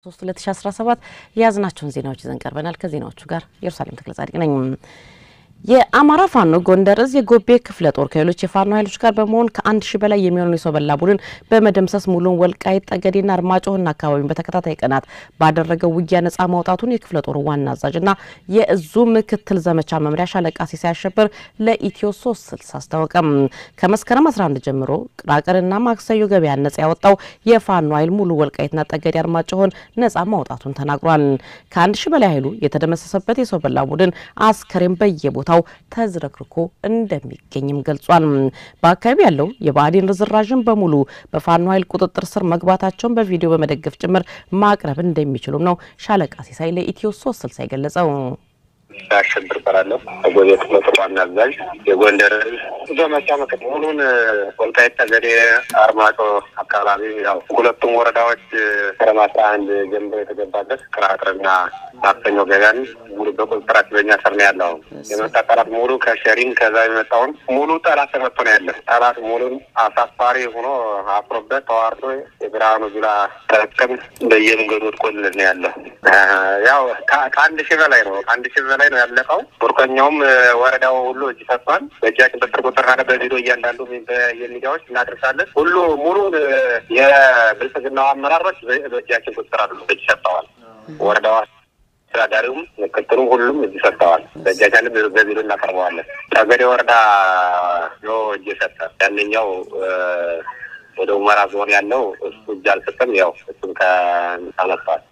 ሶስት 2017 የያዝናቸውን ዜናዎች ይዘን ቀርበናል። ከዜናዎቹ ጋር ኢየሩሳሌም ተክለ ጻድቅ ነኝ። የአማራ ፋኖ ጎንደር እዝ የጎቤ ክፍለ ጦር ከሌሎች የፋኖ ኃይሎች ጋር በመሆን ከአንድ ሺህ በላይ የሚሆኑ የሰው በላ ቡድን በመደምሰስ ሙሉን ወልቃይት ጠገዴና አርማጭሆና አካባቢውን በተከታታይ ቀናት ባደረገው ውጊያ ነጻ ማውጣቱን የክፍለ ጦሩ ዋና አዛዥና የእዙ ምክትል ዘመቻ መምሪያ ሻለቃ ሲሳይ አሸብር ለኢትዮ ሶስት ስልሳ አስታወቀም። ከመስከረም 11 ጀምሮ ቅራቅርና ማክሰዮ ገበያ ነጻ ያወጣው የፋኖ ኃይል ሙሉ ወልቃይትና ጠገዴ አርማጭሆን ነጻ ማውጣቱን ተናግሯል። ከአንድ ሺህ በላይ ኃይሉ የተደመሰሰበት የሰው በላ ቡድን አስከሬን በየቦታ ቦታው ተዝረክርኮ እንደሚገኝም ገልጿል። በአካባቢ ያለው የብአዴን ርዝራዥን በሙሉ በፋኖ ኃይል ቁጥጥር ስር መግባታቸውን በቪዲዮ በመደገፍ ጭምር ማቅረብ እንደሚችሉም ነው ሻለቃ ሲሳይ ለኢትዮ ሶስት ስልሳ የገለጸው። አሸብር እባላለሁ። ጎቤ ክፍለ ጦር ዋና አዛዥ የጎንደር ዘመቻ ምክት ሙሉን ወልቃይት ጠገዴ፣ አርማጮ አካባቢ ያው ሁለቱም ወረዳዎች መስከረም አስራ አንድ ጀምሮ የተገባበት ቅራቅርና ማክሰኞ ገበያን ሙሉ በቁጥጥራችን በኛ ስር ነው ያለው። የመጣ ጠላት ሙሉ ከሸሪን ከዛ የመጣውን ሙሉ ጠላት ተመቶ ነው ያለ። ጠላት ሙሉን አሳፋሪ ሆኖ አፍሮበት ተዋርዶ የብርሃኑ ጁላ ተረከም በየመንገዱ ወድቆልን ነው ያለው። ያው ከአንድ ሺህ በላይ ነው ከአንድ ሺህ በላይ ነው ያለቀው። ቡርቀኛውም ወረዳው ሁሉ እጅ ሰጥቷል። በእጃችን በስር ቁጥር ካለ በቪዲዮ እያንዳንዱ የሚዲያዎች እናደርሳለን። ሁሉ ሙሉ የብልጽግናው አመራሮች በእጃችን ቁጥር አሉ እጅ ሰጥተዋል። ወረዳዋ አስተዳዳሪውም ምክትሉም ሁሉም እጅ ሰጥተዋል። በእጃችን በቪዲዮ እናቀርበዋለን። ጠገዴ ወረዳ ነው እጅ ሰጠ። ያንኛው ወደ ሁመራ ዞን ያለው እሱ እጅ አልሰጠም። ያው እሱም ከነሳነስተዋል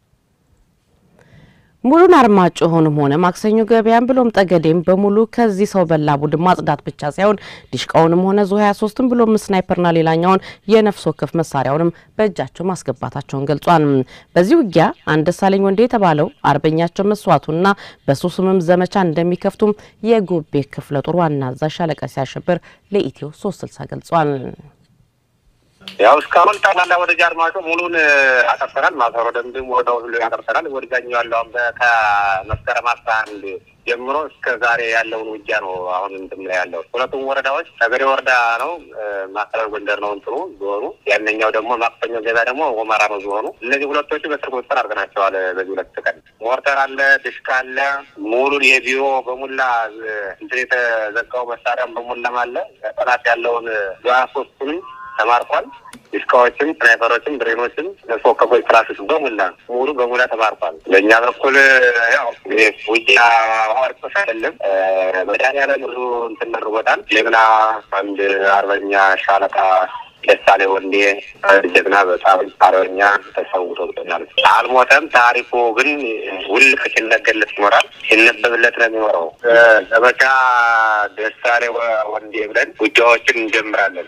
ሙሉን አርማጭሆንም ሆነ ማክሰኞ ገበያን ብሎም ጠገዴም በሙሉ ከዚህ ሰው በላ ቡድን ማጽዳት ብቻ ሳይሆን ዲሽቃውንም ሆነ ዙ 23ን ብሎም ስናይፐርና ሌላኛውን የነፍስ ወከፍ መሳሪያውንም በእጃቸው ማስገባታቸውን ገልጿል። በዚህ ውጊያ አንድ ደሳለኝ ወንዴ የተባለው አርበኛቸው መስዋዕቱና በሱ ስምም ዘመቻ እንደሚከፍቱም የጎቤ ክፍለ ጦር ዋና አዛዥ ሻለቃ ሲያሸብር ለኢትዮ 360 ገልጿል። ያው እስካሁን ጠቅላላ ወደ ጃርማጮ ሙሉን አጠርተናል። ማሰሮ ደንብም ወደ ሁሉ ያጠርተናል። ወደዛኛው ያለው አሁን ከመስከረም አስራ አንድ ጀምሮ እስከ ዛሬ ያለውን ውጊያ ነው አሁን እንትን ላይ ያለው። ሁለቱም ወረዳዎች ጠገዴ ወረዳ ነው፣ ማዕከላዊ ጎንደር ነው እንትኑ ዞኑ። ያንኛው ደግሞ ማክሰኞ ገበያ ደግሞ ሁመራ ነው ዞኑ። እነዚህ ሁለቶቹ በስር ቁጥጥር አድርገናቸዋል። በዚህ ሁለት ቀን ሞርተር አለ፣ ድሽቃ አለ፣ ሙሉን የቢሮ በሙላ እንትን የተዘጋው መሳሪያም በሙላም አለ። ጠላት ያለውን ሶስቱንም ተማርኳል። ዲስካዎችም፣ ስናይፐሮችም፣ ብሬኖችም፣ ነፍስ ወከፎች፣ ክላሾች በሙላ ሙሉ በሙላ ተማርኳል። በእኛ በኩል ያው ውጊያ ዋርቆስ አይደለም መድኃኒዓለም ብዙ እንትን መርቦታል። ጀግና አንድ አርበኛ ሻለቃ ደሳሌ ወንዴ አንድ ጀግና በጣም አርበኛ ተሰውቶብናል። አልሞተም። ታሪኩ ግን ውል ሲነገርለት ይኖራል፣ ሲነበብለት ነው የሚኖረው። ዘመቻ ደሳሌ ወንዴ ብለን ውጊያዎችን እንጀምራለን።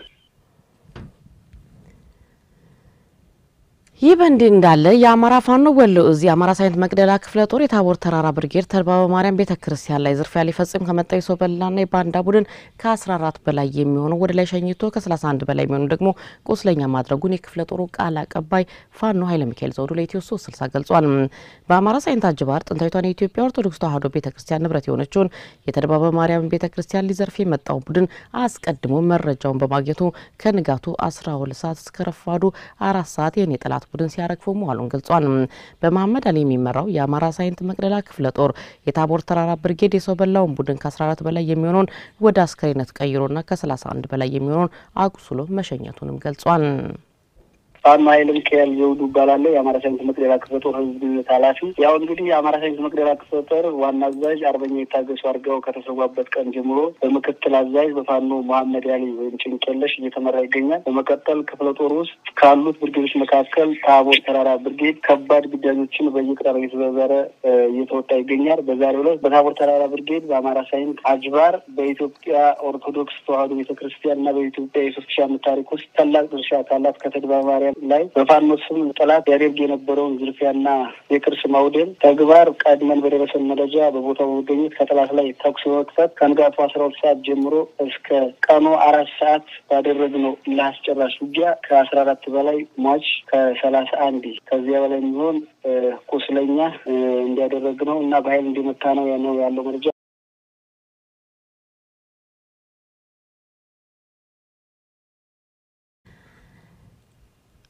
ይህ በእንዲህ እንዳለ የአማራ ፋኖ ወሎ እዝ የአማራ ሳይንት መቅደላ ክፍለ ጦር የታቦር ተራራ ብርጌድ ተድባበ ማርያም ቤተ ክርስቲያን ላይ ዝርፊያ ሊፈጽም ከመጣው የሰው በላና የባንዳ ቡድን ከ14 በላይ የሚሆኑ ወደ ላይ ሸኝቶ ከ31 በላይ የሚሆኑ ደግሞ ቁስለኛ ማድረጉን የክፍለ ጦሩ ቃል አቀባይ ፋኖ ኃይለ ሚካኤል ዘውዱ ለኢትዮ ሶስት ስልሳ ገልጿል። በአማራ ሳይንት አጅባር ጥንታዊቷን የኢትዮጵያ ኦርቶዶክስ ተዋሕዶ ቤተ ክርስቲያን ንብረት የሆነችውን የተድባበ ማርያም ቤተ ክርስቲያን ሊዘርፍ የመጣው ቡድን አስቀድሞ መረጃውን በማግኘቱ ከንጋቱ 12 ሰዓት እስከ ረፋዱ አራት ሰዓት የኔ ጠላት ቡድን ሲያረግፈው መዋሉን ገልጿል። በመሐመድ አሊ የሚመራው የአማራ ሳይንት መቅደላ ክፍለ ጦር የታቦር ተራራ ብርጌድ የሰው በላውን ቡድን ከ14 በላይ የሚሆነውን ወደ አስከሬነት ቀይሮና ከ31 በላይ የሚሆነውን አቁስሎ መሸኘቱንም ገልጿል። ፋኖ ኃይለ ሚካኤል ዘውዱ እባላለሁ። የአማራ ሳይንስ መቅደላ ክፍለ ጦር ህዝብ ግንኙነት ኃላፊ። ያው እንግዲህ የአማራ ሳይንስ መቅደላ ክፍለ ጦር ዋና አዛዥ አርበኛ የታገሱ አድርገው ከተሰዋበት ቀን ጀምሮ በምክትል አዛዥ በፋኖ መሐመድ አሊ ወይም ጭንቅለሽ እየተመራ ይገኛል። በመቀጠል ክፍለ ጦር ውስጥ ካሉት ብርጌዶች መካከል ታቦር ተራራ ብርጌድ ከባድ ግዳጆችን በየቅጠር እየተዘዘረ እየተወጣ ይገኛል። በዛሬው ዕለት በታቦር ተራራ ብርጌድ በአማራ ሳይንት አጅባር በኢትዮጵያ ኦርቶዶክስ ተዋሕዶ ቤተክርስቲያን እና በኢትዮጵያ የሶስት ሺህ ዓመት ታሪክ ውስጥ ታላቅ ድርሻ ካላት ከተድባ ማርያም ላይ በፋኖ ስም ጠላት ያደርግ የነበረውን ዝርፊያና የቅርስ ማውደም ተግባር ቀድመን በደረሰን መረጃ በቦታው በመገኘት ከጠላት ላይ ተኩስ በመክፈት ከንጋቱ አስራ ሁለት ሰዓት ጀምሮ እስከ ቀኑ አራት ሰዓት ባደረግነው ለአስጨራሽ ውጊያ ከአስራ አራት በላይ ሟች ከሰላሳ አንድ ከዚያ በላይ የሚሆን ቁስለኛ እንዲያደረግ ነው እና በኃይል እንዲመታ ነው ያለው ያለው መረጃ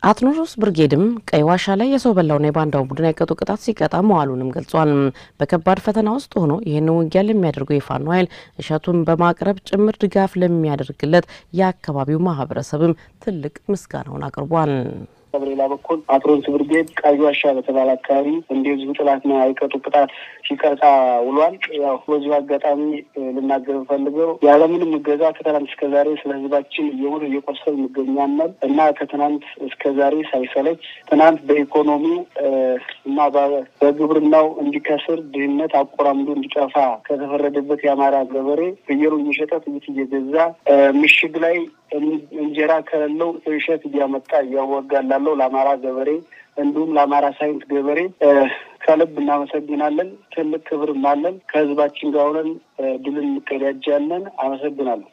አትኖሮስ ብርጌድም ቀይ ዋሻ ላይ የሰው በላውና የባንዳውን ቡድን ያቀጡ ቅጣት ሲቀጣ መዋሉንም ገልጿል። በከባድ ፈተና ውስጥ ሆኖ ይህንን ውጊያ ለሚያደርገው የፋኖ ኃይል እሸቱን በማቅረብ ጭምር ድጋፍ ለሚያደርግለት የአካባቢው ማህበረሰብም ትልቅ ምስጋናውን አቅርቧል። በሌላ በኩል አትሮንስ ብርጌድ ቀይ ዋሻ በተባለ አካባቢ እንደዚሁ ጥላትና አይቀጡ ቅጣት ሲቀጣ ውሏል። ያው በዚሁ አጋጣሚ ልናገር ፈልገው ያለምንም እገዛ ከትናንት እስከ ዛሬ ስለ ህዝባችን እየሞት እየቆሰል እንገኛለን እና ከትናንት እስከ ዛሬ ሳይሰለች ትናንት በኢኮኖሚው እና በግብርናው እንዲከስር ድህነት አቆራምዶ እንዲጠፋ ከተፈረደበት የአማራ ገበሬ ፍየሩ እየሸጠ ጥይት እየገዛ ምሽግ ላይ እንጀራ ከሌለው እሸት እያመጣ እያወጋላለው ለአማራ ገበሬ እንዲሁም ለአማራ ሳይንስ ገበሬ ከልብ እናመሰግናለን። ትልቅ ክብርም አለን። ከህዝባችን ጋር ሆነን ድልን እንቀዳጃለን። አመሰግናለሁ።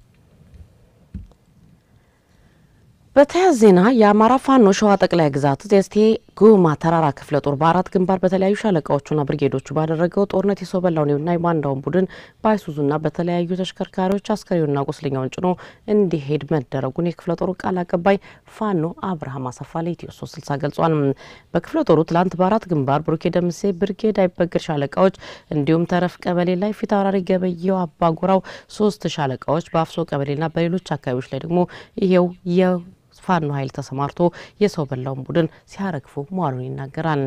በተያያዘ ዜና የአማራ ፋኖ ሸዋ ጠቅላይ ግዛት የእስቴ ጉማ ተራራ ክፍለ ጦር በአራት ግንባር በተለያዩ ሻለቃዎቹና ብርጌዶቹ ባደረገው ጦርነት የሰው በላውና የባንዳውን ቡድን በአይሱዙና በተለያዩ ተሽከርካሪዎች አስከሬኑና ቁስለኛውን ጭኖ እንዲሄድ መደረጉን የክፍለ ጦሩ ቃል አቀባይ ፋኖ አብርሃም አሰፋ ለኢትዮ ሶስት ስልሳ ገልጿል። በክፍለ ጦሩ ትላንት በአራት ግንባር ብሩኬ ደምሴ ብርጌድ አይበገር ሻለቃዎች እንዲሁም ተረፍ ቀበሌ ላይ ፊታውራሪ ገበየው አባጉራው ሶስት ሻለቃዎች በአፍሶ ቀበሌና በሌሎች አካባቢዎች ላይ ደግሞ ይሄው ፋኖ ኃይል ተሰማርቶ የሰው በላውን ቡድን ሲያረግፉ መዋሉን ይናገራል።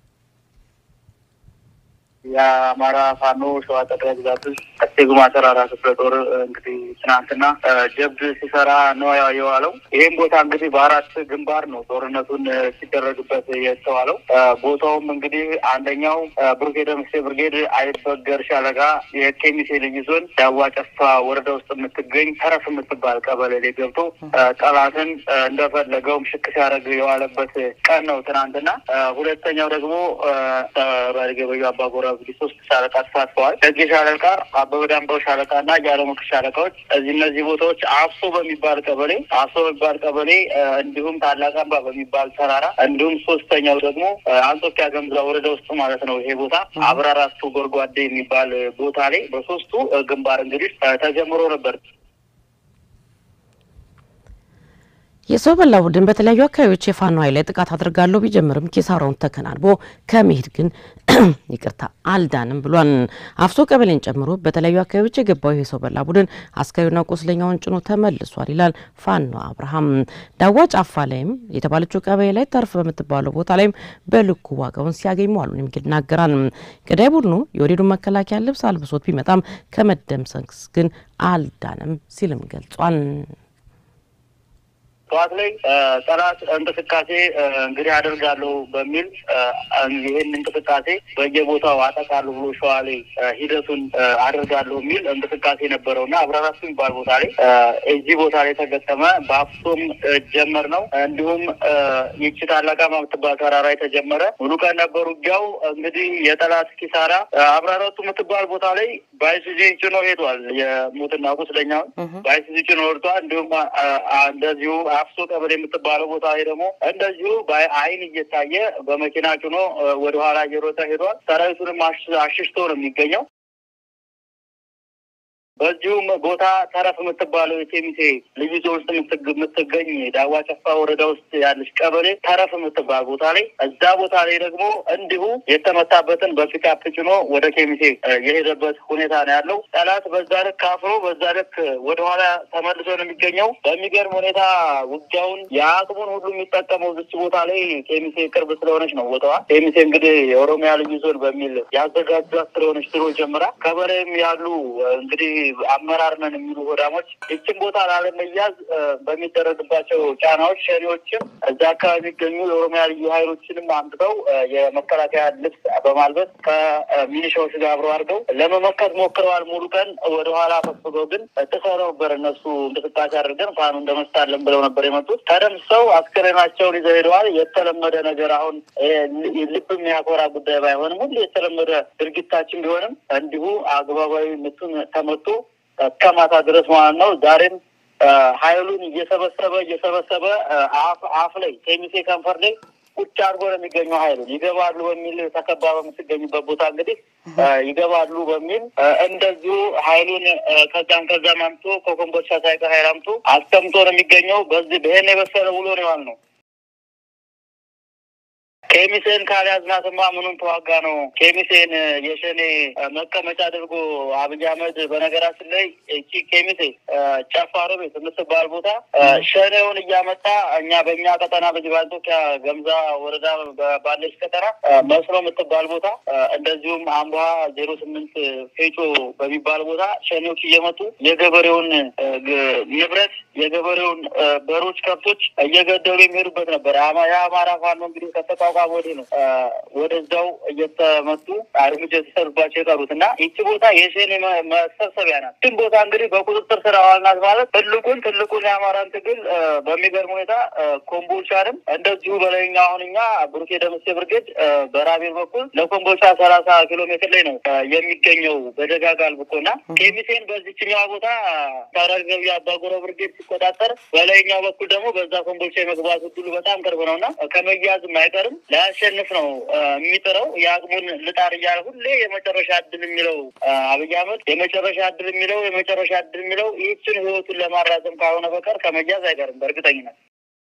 የአማራ ፋኖ ሸዋ ጠቅላይ ግዛት ውስጥ እስቴ ጉማ ተራራ ክፍለ ጦር እንግዲህ ትናንትና ጀብድ ሲሰራ ነው የዋለው። ይህም ቦታ እንግዲህ በአራት ግንባር ነው ጦርነቱን ሲደረግበት የተዋለው። ቦታውም እንግዲህ አንደኛው ብሩኬ ደምሴ ብርጌድ አይበገር ሻለቃ የኬሚሴ ልዩ ዞን ዳዋ ጨፋ ወረዳ ውስጥ የምትገኝ ተረፍ የምትባል ቀበሌ ላይ ገብቶ ጠላትን እንደፈለገው ምሽክ ሲያደርግ የዋለበት ቀን ነው ትናንትና። ሁለተኛው ደግሞ ባልገበዩ አባጎራ እንግዲህ ሶስት ሻለቃ ተሳትፈዋል። ደጌ ሻለቃ፣ አበበ ዳምባው ሻለቃ እና ጃለሞክ ሻለቃዎች እዚህ እነዚህ ቦታዎች አፍሶ በሚባል ቀበሌ አፍሶ በሚባል ቀበሌ እንዲሁም ታላቅ አምባ በሚባል ተራራ እንዲሁም ሶስተኛው ደግሞ አንጾኪያ ገምዛ ወረዳ ውስጥ ማለት ነው። ይሄ ቦታ አብራራቱ ጎርጓዴ የሚባል ቦታ ላይ በሶስቱ ግንባር እንግዲህ ተጀምሮ ነበር። የሰው በላ ቡድን በተለያዩ አካባቢዎች የፋኖ ኃይል ላይ ጥቃት አድርጋለሁ ቢጀምርም ኪሳራውን ተከናንቦ ከመሄድ ግን ይቅርታ አልዳንም ብሏል። አፍሶ ቀበሌን ጨምሮ በተለያዩ አካባቢዎች የገባው የሰው በላ ቡድን አስከሬኑና ቁስለኛውን ጭኖ ተመልሷል ይላል ፋኖ አብርሃም። ዳዋ ጫፋ ላይም የተባለችው ቀበሌ ላይ ተርፍ በምትባለው ቦታ ላይም በልኩ ዋጋውን ሲያገኝ መዋሉን ይናገራል። ገዳይ ቡድኑ የወዴዱን መከላከያ ልብስ አልብሶት ቢመጣም ከመደምሰስ ግን አልዳንም ሲልም ገልጿል። ጠዋት ላይ ጠላት እንቅስቃሴ እንግዲህ አደርጋለሁ በሚል ይህን እንቅስቃሴ በየቦታው አጠቃለሁ ብሎ ሸዋ ላይ ሂደቱን አደርጋለሁ የሚል እንቅስቃሴ ነበረው እና አብራራሱ የሚባል ቦታ ላይ እዚህ ቦታ ላይ ተገጠመ። በአፍሶም ጀመር ነው። እንዲሁም ይቺ ታላቃማ የምትባል ተራራ የተጀመረ ሙሉ ቀን ነበር ውጊያው። እንግዲህ የጠላት ኪሳራ አብራራቱ የምትባል ቦታ ላይ በአይሱዚ ጭኖ ሄዷል። የሞትና ቁስለኛውን በአይሱዚ ጭኖ ወርዷል። እንዲሁም እንደዚሁ አፍሶ ቀበሌ የምትባለው ቦታ ላይ ደግሞ እንደዚሁ በአይን እየታየ በመኪና ጭኖ ወደኋላ እየሮጠ ሄዷል። ሰራዊቱንም አሽሽቶ ነው የሚገኘው። በዚሁም ቦታ ተረፍ የምትባለው የኬሚሴ ልዩ ዞን ውስጥ የምትገኝ ዳዋ ጨፋ ወረዳ ውስጥ ያለች ቀበሌ ተረፍ የምትባል ቦታ ላይ እዛ ቦታ ላይ ደግሞ እንዲሁ የተመታበትን በፒካፕ ጭኖ ወደ ኬሚሴ የሄደበት ሁኔታ ነው ያለው። ጠላት በዛ ልክ አፍሮ በዛ ልክ ወደኋላ ተመልሶ ነው የሚገኘው። በሚገርም ሁኔታ ውጊያውን የአቅሙን ሁሉ የሚጠቀመው ዝች ቦታ ላይ ኬሚሴ ቅርብ ስለሆነች ነው ቦታዋ። ኬሚሴ እንግዲህ የኦሮሚያ ልዩ ዞን በሚል ያዘጋጇት ስለሆነች ድሮ ጀምራ ከበላይም ያሉ እንግዲህ አመራር ነን የሚሉ ሆዳሞች ይችን ቦታ ላለመያዝ በሚደረግባቸው ጫናዎች ሸኔዎችም እዛ አካባቢ የሚገኙ የኦሮሚያ ልዩ ኃይሎችንም አምጥተው የመከላከያ ልብስ በማልበስ ከሚኒሻዎች ጋር አብረው አድርገው ለመመከት ሞክረዋል። ሙሉ ቀን ወደኋላ ፈስገው ግን ጥሰው ነበር። እነሱ እንቅስቃሴ አድርገን ፋኑ እንደመስታለን ብለው ነበር የመጡት። ተደምሰው አስከሬናቸውን ይዘው ሄደዋል። የተለመደ ነገር አሁን ልብ የሚያኮራ ጉዳይ ባይሆንም ሁሉ የተለመደ ድርጊታችን ቢሆንም እንዲሁ አግባባዊ ምቱን ተመቶ ከማታ ድረስ ማለት ነው። ዛሬም ኃይሉን እየሰበሰበ እየሰበሰበ አፍ አፍ ላይ ኬሚሴ ከንፈር ላይ ቁጭ አድርጎ ነው የሚገኘው። ኃይሉን ይገባሉ በሚል ተከባ በምትገኙበት ቦታ እንግዲህ ይገባሉ በሚል እንደዚሁ ኃይሉን ከዛም ከዛም አምቶ ከኮምቦልቻ ሳይቀር ኃይል አምቶ አስቀምጦ ነው የሚገኘው። በዚህ ይሄን የበሰለ ውሎ ነው የዋልነው። ኬሚሴን ካልያዝናትማ ምኑን ተዋጋ ነው? ኬሚሴን የሸኔ መቀመጫ አድርጎ አብይ አህመድ በነገራችን ላይ እቺ ኬሚሴ ጨፋሮ ቤት የምትባል ቦታ ሸኔውን እያመጣ እኛ በእኛ ቀጠና በዚህ በአንጾኪያ ገምዛ ወረዳ ባለች ቀጠና መስሎ የምትባል ቦታ እንደዚሁም አምቧ ዜሮ ስምንት ፌጮ በሚባል ቦታ ሸኔዎች እየመጡ የገበሬውን ንብረት የገበሬውን በሮች፣ ከብቶች እየገደሉ የሚሄዱበት ነበር። የአማራ ፋኖ እንግዲህ ከተቋቋመ ወዲህ ነው ወደዛው እየተመቱ እርምጃ የተሰሩባቸው የቀሩት እና ይቺ ቦታ የሸኔ መሰብሰቢያ ናት። ግን ቦታ እንግዲህ በቁጥጥር ስር አዋልናት ማለት ትልቁን ትልቁን የአማራን ትግል በሚገርም ሁኔታ ኮምቦልቻንም እንደዚሁ በላይኛው አሁን እኛ ብሩኬ ደምሴ ብርጌድ በራቤል በኩል ለኮምቦልቻ ሰላሳ ኪሎ ሜትር ላይ ነው የሚገኘው በደጋጋል ብኮና ኬሚሴን በዚችኛዋ ቦታ ታራገቢ አባጎረ ብርጌድ ሲቆጣጠር በላይኛው በኩል ደግሞ በዛ ኮምቦልቻ የመግባት እድሉ በጣም ቅርብ ነው እና ከመያዝም አይቀርም ላያሸንፍ ነው የሚጥረው የአቅሙን ልጣር እያለ ሁሌ የመጨረሻ እድል የሚለው አብይ አህመድ የመጨረሻ እድል የሚለው የመጨረሻ እድል የሚለው ይህችን ህይወቱን ለማራዘም ካልሆነ በቀር ከመያዝ አይቀርም በእርግጠኝነት።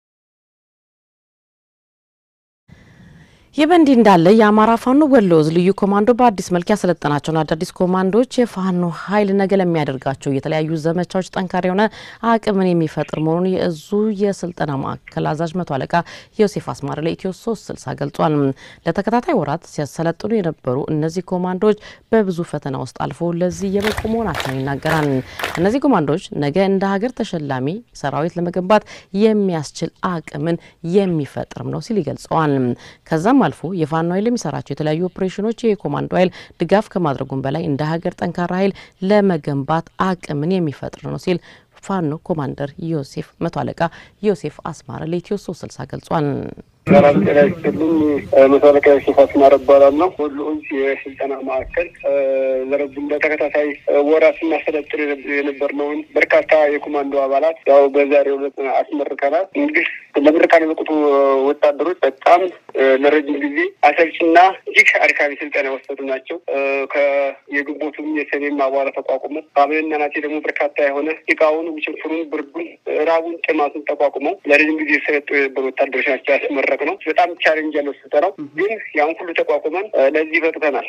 ይህ በእንዲህ እንዳለ የአማራ ፋኖ ወሎ ዕዝ ልዩ ኮማንዶ በአዲስ መልክ ያሰለጠናቸውን አዳዲስ ኮማንዶዎች የፋኖ ኃይል ነገ ለሚያደርጋቸው የተለያዩ ዘመቻዎች ጠንካራ የሆነ አቅምን የሚፈጥር መሆኑን የእዙ የስልጠና ማዕከል አዛዥ መቶ አለቃ ዮሴፍ አስማረ ለኢትዮ ሶስት ስልሳ ገልጿል። ለተከታታይ ወራት ሲያሰለጥኑ የነበሩ እነዚህ ኮማንዶዎች በብዙ ፈተና ውስጥ አልፎ ለዚህ የበቁ መሆናቸውን ይናገራል። እነዚህ ኮማንዶዎች ነገ እንደ ሀገር ተሸላሚ ሰራዊት ለመገንባት የሚያስችል አቅምን የሚፈጥርም ነው ሲል ይገልጸዋል። ከዛም አልፎ የፋኖ ኃይል የሚሰራቸው የተለያዩ ኦፕሬሽኖች የኮማንዶ ኃይል ድጋፍ ከማድረጉም በላይ እንደ ሀገር ጠንካራ ኃይል ለመገንባት አቅምን የሚፈጥር ነው ሲል ፋኖ ኮማንደር ዮሴፍ መቶ አለቃ ዮሴፍ አስማረ ለኢትዮ ሶስት ስልሳ ገልጿል። ሰላም ጤና ይስጥልኝ። መቶ አለቃ ዮሴፍ አስማረ እባላለሁ። ወሎ ዕዝ የስልጠና ማዕከል ለረጅም ለተከታታይ ወራት ስናሰለጥን የነበርነውን በርካታ የኮማንዶ አባላት ያው በዛሬው ዕለት አስመርቀናል። እንግዲህ ለምርቃን የበቁት ወታደሮች በጣም ለረጅም ጊዜ አሰልችና እጅግ አድካሚ ስልጠና የወሰዱ ናቸው። የግንቦቱም የሰኔም አቧራ ተቋቁመው ሐምሌና ነሐሴ ደግሞ በርካታ የሆነ ጭቃውን፣ ውሽንፍሩን፣ ብርዱን፣ ራቡን፣ ጥማቱን ተቋቁመው ለረጅም ጊዜ የሰለጠኑ የነበሩ ወታደሮች ናቸው ያስመረቅ ነው። በጣም ቻሌንጅ ያለው ስልጠናው ግን ያን ሁሉ ተቋቁመን ለዚህ በቅተናል።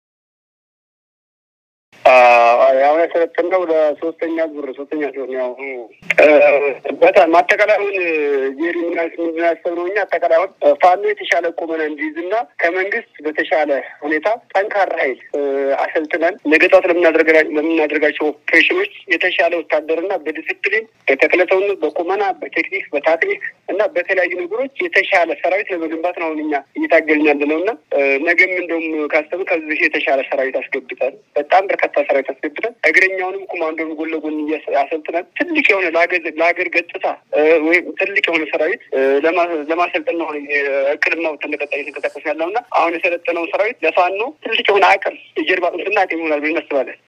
አሁን የሰለጠነው ለሶስተኛ ዙር ሶስተኛ ሲሆን ያው በጣም አጠቃላዩን ጄሪ ምንድን ያሰብነው እኛ አጠቃላዩን ፋኖ የተሻለ ቁመና እንዲይዝና ከመንግስት በተሻለ ሁኔታ ጠንካራ ኃይል አሰልጥነን ነገ ጠዋት ለምናደርጋቸው ኦፕሬሽኖች የተሻለ ወታደርና በዲስፕሊን በተክለሰውነት በቁመና በቴክኒክ በታክቲክ እና በተለያዩ ነገሮች የተሻለ ሰራዊት ለመገንባት ነው አሁን እኛ እየታገልን ያለ ነው እና ነገም እንደውም ካሰብ ከዚህ የተሻለ ሰራዊት አስገብተን በጣም በርካታ ሰራዊት አስገብተን እግረኛውንም ኮማንዶን ጎን ለጎን አሰልጥነን ትልቅ የሆነ ለሀገር ገጽታ ወይም ትልቅ የሆነ ሰራዊት ለማሰልጠን ነው እቅድና ተንቀጣይ የተንቀሳቀስ ያለው እና አሁን የሰለጠነው ሰራዊት ለፋኖ ትልቅ የሆነ አቅም የጀርባ አጥንትና አቅም ይሆናል ብለን እናስባለን።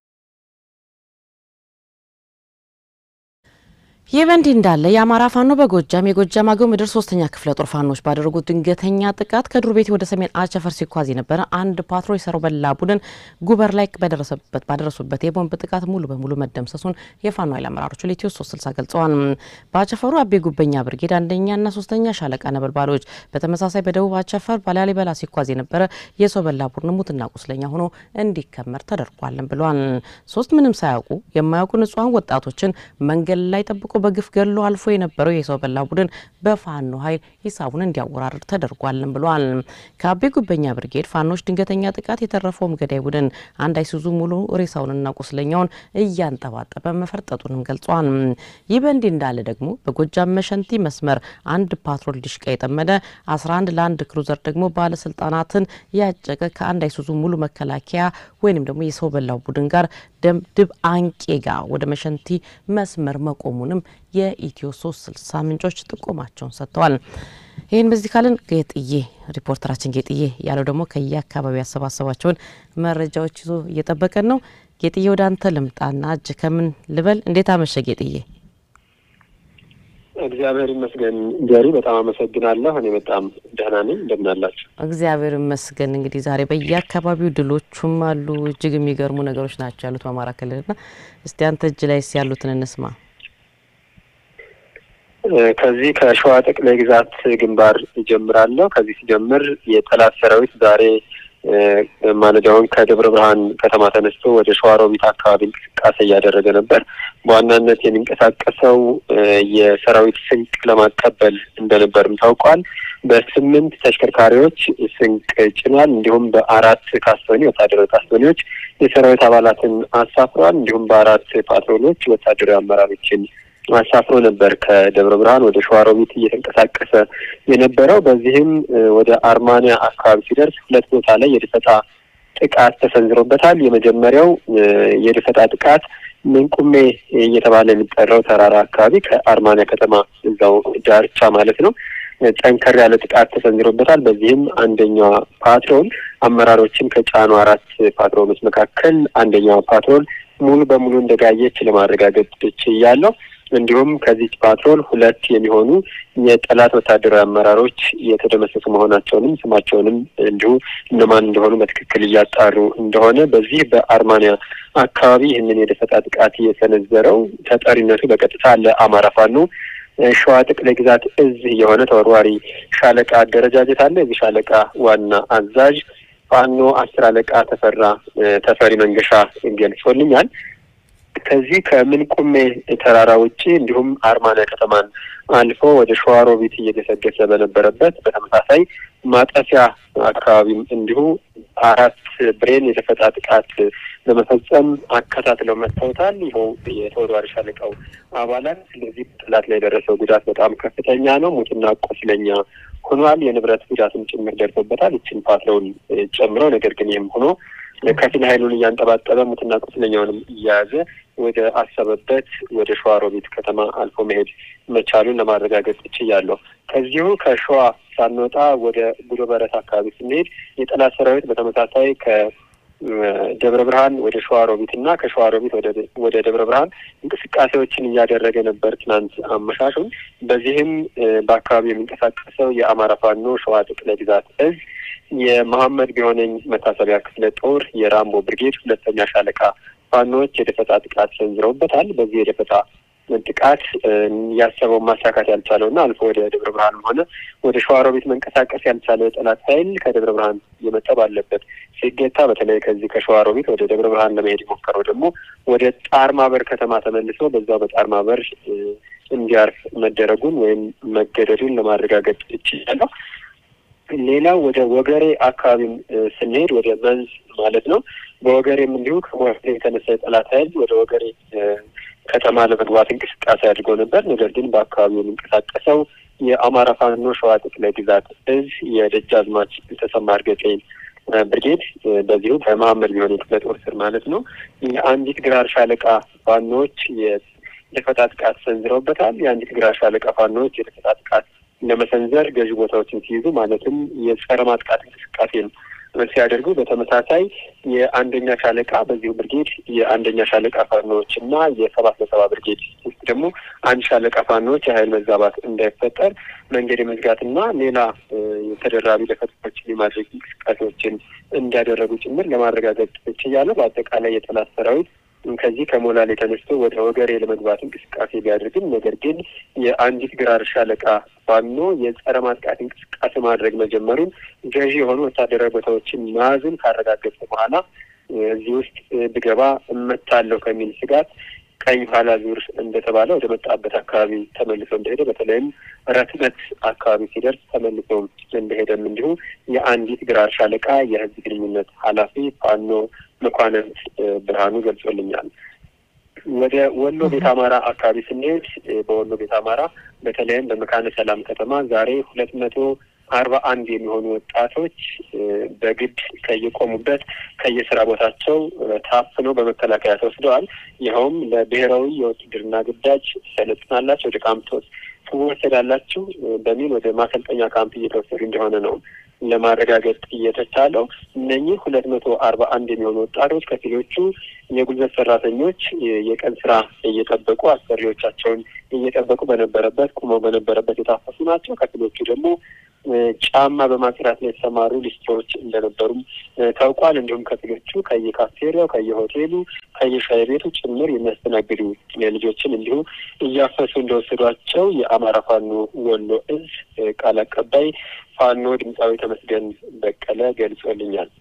ይህ በእንዲህ እንዳለ የአማራ ፋኖ በጎጃም የጎጃም አገው ምድር ሶስተኛ ክፍለ ጦር ፋኖች ባደረጉት ድንገተኛ ጥቃት ከዱር ቤቴ ወደ ሰሜን አቸፈር ሲጓዝ የነበረ አንድ ፓትሮል የሰራው በላ ቡድን ጉበር ላይ በደረሰበት ባደረሱበት የቦምብ ጥቃት ሙሉ በሙሉ መደምሰሱን የፋኖ ኃይል አመራሮቹ ለኢትዮ ሶስት ስልሳ ገልጸዋል። በአቸፈሩ አቤ ጉበኛ ብርጌድ አንደኛና ሶስተኛ ሻለቃ ነበልባሎች፣ በተመሳሳይ በደቡብ አቸፈር ባላሊበላ ሲጓዝ የነበረ የሰው በላ ቡድን ሙትና ቁስለኛ ሆኖ እንዲከመር ተደርጓልን ብለዋል። ሶስት ምንም ሳያውቁ የማያውቁ ንጹሐን ወጣቶችን መንገድ ላይ ጠብቆ በግፍ ገሎ አልፎ የነበረው የሰው በላ ቡድን በፋኖ ኃይል ሂሳቡን እንዲያወራርድ ተደርጓልን ብሏል። ከአቤ ጉበኛ ብርጌድ ፋኖች ድንገተኛ ጥቃት የተረፈውም ገዳይ ቡድን አንድ አይሱዙ ሙሉ ሬሳውንና ቁስለኛውን እያንጠባጠበ መፈርጠጡንም ገልጿል። ይህ በእንዲህ እንዳለ ደግሞ በጎጃም መሸንቲ መስመር አንድ ፓትሮል ዲሽቃ የጠመደ 11 ለአንድ ክሩዘር ደግሞ ባለስልጣናትን ያጨቀ ከአንድ አይሱዙ ሙሉ መከላከያ ወይንም ደግሞ የሰው በላው ቡድን ጋር ድብ አንቄ ጋር ወደ መሸንቲ መስመር መቆሙንም የኢትዮ ሶስት ስልሳ ምንጮች ጥቆማቸውን ሰጥተዋል። ይህን በዚህ ካልን ጌጥዬ ሪፖርተራችን ጌጥዬ ያለው ደግሞ ከየአካባቢ ያሰባሰባቸውን መረጃዎች ይዞ እየጠበቀን ነው። ጌጥዬ ወደ አንተ ልምጣና እጅ ከምን ልበል? እንዴት አመሸ ጌጥዬ? እግዚአብሔር ይመስገን ጀሪ፣ በጣም አመሰግናለሁ። እኔ በጣም ደህና ነኝ። እንደምን አላችሁ? እግዚአብሔር ይመስገን። እንግዲህ ዛሬ በየአካባቢው ድሎቹም አሉ፣ እጅግ የሚገርሙ ነገሮች ናቸው ያሉት በአማራ ክልልና እስቲ አንተ እጅ ላይ ያሉትን እንስማ። ከዚህ ከሸዋ ጠቅላይ ግዛት ግንባር ይጀምራለሁ። ከዚህ ሲጀምር የጠላት ሰራዊት ዛሬ ማለዳውን ከደብረ ብርሃን ከተማ ተነስቶ ወደ ሸዋሮቢት አካባቢ እንቅስቃሴ እያደረገ ነበር። በዋናነት የሚንቀሳቀሰው የሰራዊት ስንቅ ለማቀበል እንደነበርም ታውቋል። በስምንት ተሽከርካሪዎች ስንቅ ጭኗል። እንዲሁም በአራት ካስቶኒ ወታደራዊ ካስቶኒዎች የሰራዊት አባላትን አሳፍሯል። እንዲሁም በአራት ፓትሮሎች ወታደራዊ አመራሮችን አሳፍሮ ነበር ከደብረ ብርሃን ወደ ሸዋሮቢት እየተንቀሳቀሰ የነበረው። በዚህም ወደ አርማንያ አካባቢ ሲደርስ ሁለት ቦታ ላይ የድፈጣ ጥቃት ተሰንዝሮበታል። የመጀመሪያው የድፈጣ ጥቃት ምንቁሜ እየተባለ የሚጠራው ተራራ አካባቢ ከአርማንያ ከተማ እዛው ዳርቻ ማለት ነው ጠንከር ያለ ጥቃት ተሰንዝሮበታል። በዚህም አንደኛዋ ፓትሮል አመራሮችን ከጫኑ አራት ፓትሮሎች መካከል አንደኛዋ ፓትሮል ሙሉ በሙሉ እንደጋየች ለማረጋገጥ ችያለሁ። እንዲሁም ከዚች ፓትሮል ሁለት የሚሆኑ የጠላት ወታደራዊ አመራሮች የተደመሰሱ መሆናቸውንም ስማቸውንም እንዲሁ እነማን እንደሆኑ በትክክል እያጣሩ እንደሆነ በዚህ በአርማንያ አካባቢ ይህንን የደፈጣ ጥቃት የሰነዘረው ተጠሪነቱ በቀጥታ ለአማራ ፋኖ ሸዋ ጠቅላይ ግዛት እዝ የሆነ ተወርዋሪ ሻለቃ አደረጃጀት አለ። የዚህ ሻለቃ ዋና አዛዥ ፋኖ አስር አለቃ ተፈራ ተፈሪ መንገሻ ገልጾልኛል። ከዚህ ከምንቁሜ ተራራ ውጪ እንዲሁም አርማንያ ከተማን አልፎ ወደ ሸዋሮቢት እየገሰገሰ በነበረበት በተመሳሳይ ማጠፊያ አካባቢም እንዲሁ አራት ብሬን የደፈጣ ጥቃት ለመፈጸም አከታትለው መጥተውታል። ይኸው የተወርዋሪ ሻለቃው አባላት። ስለዚህ ጠላት ላይ የደረሰው ጉዳት በጣም ከፍተኛ ነው። ሙትና ቆስለኛ ሆኗል። የንብረት ጉዳትም ጭምር ደርሶበታል። ይችን ፓትሮል ጨምሮ ነገር ግን ይህም ሆኖ ከፊል ኃይሉን እያንጠባጠበ ሙትና ቁስለኛውንም እያያዘ ወደ አሰበበት ወደ ሸዋሮቢት ከተማ አልፎ መሄድ መቻሉን ለማረጋገጥ ችያለሁ። ከዚሁ ከሸዋ ሳንወጣ ወደ ጉዶ በረት አካባቢ ስንሄድ የጠላት ሰራዊት በተመሳሳይ ከደብረ ብርሃን ወደ ሸዋሮቢት እና ከሸዋሮቢት ወደ ደብረ ብርሃን እንቅስቃሴዎችን እያደረገ ነበር ትናንት አመሻሹን። በዚህም በአካባቢው የሚንቀሳቀሰው የአማራ ፋኖ ሸዋ ጠቅላይ ግዛት እዝ የመሐመድ ቢሆነኝ መታሰቢያ ክፍለ ጦር የራምቦ ብርጌድ ሁለተኛ ሻለቃ ፋኖዎች የደፈጣ ጥቃት ሰንዝረውበታል። በዚህ የደፈጣ ጥቃት ያሰበውን ማሳካት ያልቻለውና አልፎ ወደ ደብረ ብርሃንም ሆነ ወደ ሸዋሮቢት መንቀሳቀስ ያልቻለ የጠላት ኃይል ከደብረ ብርሃን እየመጣ ባለበት ሲገታ፣ በተለይ ከዚህ ከሸዋሮቢት ወደ ደብረ ብርሃን ለመሄድ የሞከረው ደግሞ ወደ ጣር ማበር ከተማ ተመልሶ በዛው በጣር ማበር እንዲያርፍ መደረጉን ወይም መገደዱን ለማረጋገጥ ይችላለሁ። ሌላው ወደ ወገሬ አካባቢም ስንሄድ ወደ መንዝ ማለት ነው። በወገሬም እንዲሁ ከሞያሌ የተነሳ የጠላት ኃይል ወደ ወገሬ ከተማ ለመግባት እንቅስቃሴ አድርገው ነበር። ነገር ግን በአካባቢው የሚንቀሳቀሰው የአማራ ፋኖ ሸዋ ጠቅላይ ግዛት እዝ የደጃዝማች ተሰማ እርገጤ ብርጌድ በዚሁ በመሀመድ ቢሆን የክፍለ ጦር ስር ማለት ነው የአንዲት ግራር ሻለቃ ፋኖዎች የደፈጣ ጥቃት ሰንዝረውበታል። የአንዲት ግራር ሻለቃ ፋኖዎች የደፈጣ ጥቃት ለመሰንዘር ገዢ ቦታዎችን ሲይዙ ማለትም የጸረ ማጥቃት እንቅስቃሴን ሲያደርጉ በተመሳሳይ የአንደኛ ሻለቃ በዚሁ ብርጌድ የአንደኛ ሻለቃ ፋኖዎች እና የሰባት ለሰባ ብርጌድ ውስጥ ደግሞ አንድ ሻለቃ ፋኖዎች የሀይል መዛባት እንዳይፈጠር መንገድ የመዝጋትና ሌላ ተደራቢ ደፈጣዎችን የማድረግ እንቅስቃሴዎችን እንዲያደረጉ ጭምር ለማረጋገጥ ችያለሁ። በአጠቃላይ የጠላት ሰራዊት ከዚህ ከሞላሌ ተነስቶ ወደ ወገሬ ለመግባት እንቅስቃሴ ቢያደርግም ነገር ግን የአንዲት ግራር ሻለቃ ፋኖ የጸረ ማጥቃት እንቅስቃሴ ማድረግ መጀመሩን ገዢ የሆኑ ወታደራዊ ቦታዎችን መያዝን ካረጋገጠ በኋላ እዚህ ውስጥ ብገባ እመታለሁ ከሚል ስጋት ቀኝ ኋላ ዙር እንደተባለ ወደ መጣበት አካባቢ ተመልሶ እንደሄደ በተለይም ረትመት አካባቢ ሲደርስ ተመልሶ እንደሄደም እንዲሁ የአንዲት ግራር ሻለቃ የህዝብ ግንኙነት ኃላፊ ፋኖ መኳንንት ብርሃኑ ገልጾልኛል። ወደ ወሎ ቤት አማራ አካባቢ ስንሄድ በወሎ ቤት አማራ በተለይም በመካነ ሰላም ከተማ ዛሬ ሁለት መቶ አርባ አንድ የሚሆኑ ወጣቶች በግድ ከየቆሙበት ከየስራ ቦታቸው ታፍነው በመከላከያ ተወስደዋል። ይኸውም ለብሔራዊ የውትድርና ግዳጅ ሰለጥናላችሁ፣ ወደ ካምፕ ትወሰዳላችሁ በሚል ወደ ማሰልጠኛ ካምፕ እየተወሰዱ እንደሆነ ነው ለማረጋገጥ እየተቻለው። እነኚህ ሁለት መቶ አርባ አንድ የሚሆኑ ወጣቶች ከፊሎቹ የጉልበት ሰራተኞች የቀን ስራ እየጠበቁ አሰሪዎቻቸውን እየጠበቁ በነበረበት ቁመው በነበረበት የታፈሱ ናቸው። ከፊሎቹ ደግሞ ጫማ በማጽዳት ላይ የተሰማሩ ሊስትሮች እንደነበሩም ታውቋል። እንዲሁም ከፊሎቹ ከየካፍቴሪያው፣ ከየሆቴሉ፣ ከየሻይ ቤቱ ጭምር የሚያስተናግዱ ልጆችን እንዲሁ እያፈሱ እንደወሰዷቸው የአማራ ፋኖ ወሎ እዝ ቃል አቀባይ ፋኖ ድምፃዊ ተመስገን በቀለ ገልጾልኛል።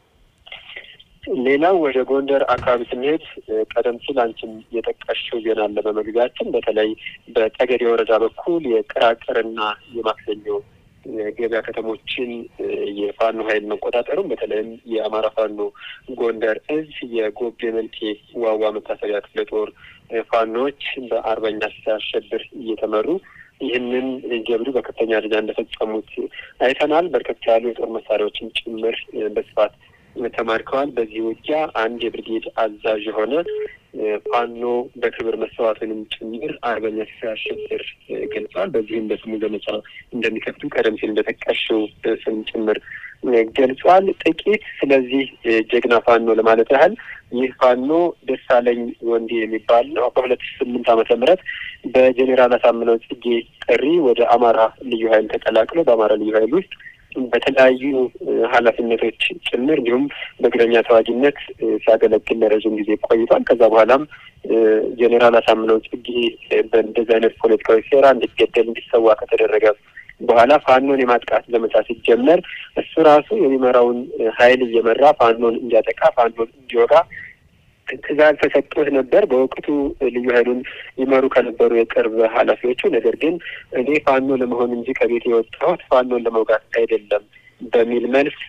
ሌላው ወደ ጎንደር አካባቢ ስንሄድ ቀደም ሲል አንቺም የጠቀሽው ዜና አለ በመግቢያችን። በተለይ በጠገዴ ወረዳ በኩል የቅራቅርና የማክሰኞ ገበያ ከተሞችን የፋኖ ኃይል መቆጣጠሩም በተለይም የአማራ ፋኖ ጎንደር እዝ የጎቤ መልኬ ዋዋ መታሰቢያ ክፍለ ጦር ፋኖዎች በአርበኛ ሲያሸብር እየተመሩ ይህንን ጀብዱ በከፍተኛ ደረጃ እንደፈጸሙት አይተናል። በርከት ያሉ የጦር መሳሪያዎችን ጭምር በስፋት ተማርከዋል። በዚህ ውጊያ አንድ የብርጌድ አዛዥ የሆነ ፋኖ በክብር መሰዋቱንም ጭምር አርበኛ ሲሳይ አሸብር ገልጿል። በዚህም በስሙ ዘመቻ እንደሚከፍቱ ቀደም ሲል እንደጠቀሽው ስም ጭምር ገልጿል። ጥቂት ስለዚህ ጀግና ፋኖ ለማለት ያህል ይህ ፋኖ ደሳለኝ ወንዴ የሚባል ነው። በሁለት ሺ ስምንት ዓመተ ምህረት በጄኔራል አሳምነው ጽጌ ጥሪ ወደ አማራ ልዩ ኃይል ተቀላቅሎ በአማራ ልዩ ኃይል ውስጥ በተለያዩ ኃላፊነቶች ጭምር እንዲሁም በእግረኛ ተዋጊነት ሲያገለግል ለረዥም ጊዜ ቆይቷል። ከዛ በኋላም ጄኔራል አሳምነው ጽጌ በእንደዚህ አይነት ፖለቲካዊ ሴራ እንዲገደል እንዲሰዋ ከተደረገ በኋላ ፋኖን የማጥቃት ዘመቻ ሲጀመር እሱ ራሱ የሚመራውን ኃይል እየመራ ፋኖን እንዲያጠቃ ፋኖን እንዲወጋ ትእዛዝ ተሰጥቶት ነበር በወቅቱ ልዩ ኃይሉን ይመሩ ከነበሩ የቅርብ ኃላፊዎቹ። ነገር ግን እኔ ፋኖ ለመሆን እንጂ ከቤት የወጣሁት ፋኖን ለመውጋት አይደለም በሚል መልስ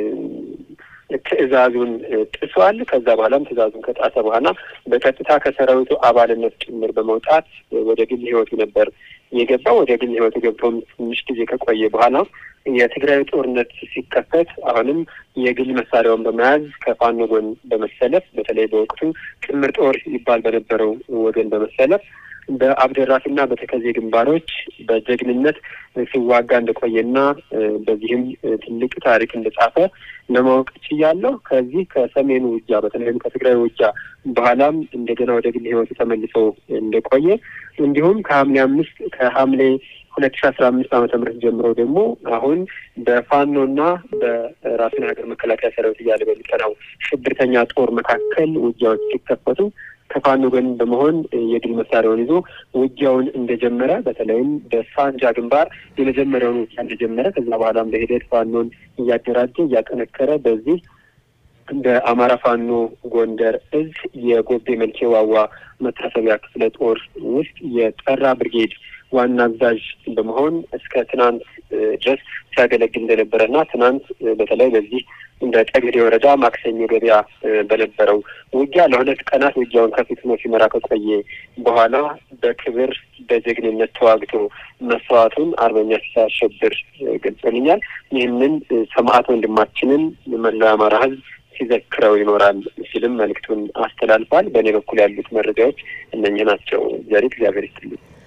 ትዕዛዙን ጥሷል። ከዛ በኋላም ትዕዛዙን ከጣሰ በኋላ በቀጥታ ከሰራዊቱ አባልነት ጭምር በመውጣት ወደ ግል ሕይወቱ ነበር የገባው። ወደ ግል ሕይወቱ ገብቶም ትንሽ ጊዜ ከቆየ በኋላ የትግራይ ጦርነት ሲከፈት አሁንም የግል መሳሪያውን በመያዝ ከፋኖ ጎን በመሰለፍ በተለይ በወቅቱ ጥምር ጦር ይባል በነበረው ወገን በመሰለፍ በአብደራፊና በተከዜ ግንባሮች በጀግንነት ሲዋጋ እንደቆየና በዚህም ትልቅ ታሪክ እንደጻፈ ለማወቅ ችያለሁ። ከዚህ ከሰሜኑ ውጊያ በተለይም ከትግራይ ውጊያ በኋላም እንደገና ወደ ግል ህይወቱ ተመልሶ እንደቆየ እንዲሁም ከሐምሌ አምስት ከሐምሌ ሁለት ሺ አስራ አምስት ዓመተ ምህረት ጀምሮ ደግሞ አሁን በፋኖና በራሱን ሀገር መከላከያ ሰራዊት እያለ በሚጠራው ሽብርተኛ ጦር መካከል ውጊያዎች ሲከፈቱ ከፋኖ ጎን በመሆን የድል መሳሪያውን ይዞ ውጊያውን እንደጀመረ በተለይም በሳንጃ ግንባር የመጀመሪያውን ውጊያ እንደጀመረ ከዛ በኋላም በሂደት ፋኖን እያደራጀ እያጠነከረ በዚህ በአማራ ፋኖ ጎንደር እዝ የጎቤ መልኬ ዋዋ መታሰቢያ ክፍለ ጦር ውስጥ የጠራ ብርጌድ ዋና አዛዥ በመሆን እስከ ትናንት ድረስ ሲያገለግል እንደነበረ እና ትናንት በተለይ በዚህ እንደ ጠገዴ ወረዳ ማክሰኞ ገበያ በነበረው ውጊያ ለሁለት ቀናት ውጊያውን ከፊት ሆኖ ሲመራ ከቆየ በኋላ በክብር በጀግንነት ተዋግቶ መስዋዕቱን አርበኛ ሲሳይ አሸብር ገልጾልኛል። ይህንን ሰማዕት ወንድማችንን መላው የአማራ ሕዝብ ሲዘክረው ይኖራል ሲልም መልእክቱን አስተላልፏል። በእኔ በኩል ያሉት መረጃዎች እነኝህ ናቸው። ዘሪት እግዚአብሔር ይስጥልኝ።